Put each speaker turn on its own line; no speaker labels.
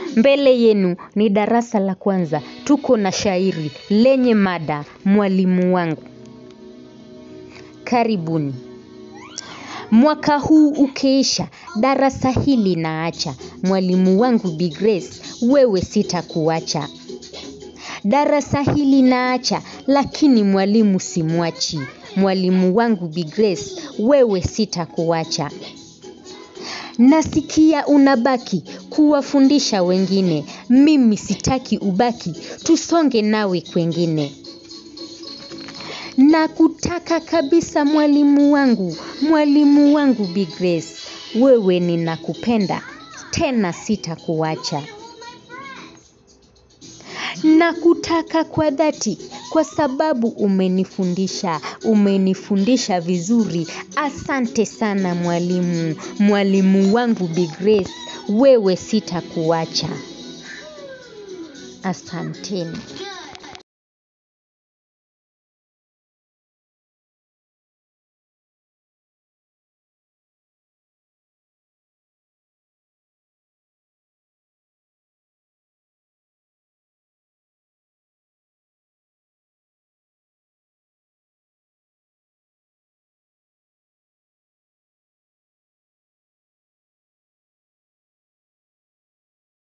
Mbele yenu ni darasa la kwanza. Tuko na shairi lenye mada mwalimu wangu. Karibuni. Mwaka huu ukiisha, darasa hili naacha. Mwalimu wangu Bi Grace, wewe sitakuacha. Darasa hili naacha, lakini mwalimu simwachi. Mwalimu wangu Bi Grace, wewe sitakuacha. Nasikia unabaki kuwafundisha wengine. Mimi sitaki ubaki, tusonge nawe kwengine. Nakutaka kabisa mwalimu wangu, mwalimu wangu Bi Grace. Wewe ninakupenda, tena sitakuacha. Nakutaka kwa dhati kwa sababu umenifundisha, umenifundisha vizuri. Asante sana mwalimu, mwalimu wangu Bi Grace. Wewe sitakuacha. Asanteni.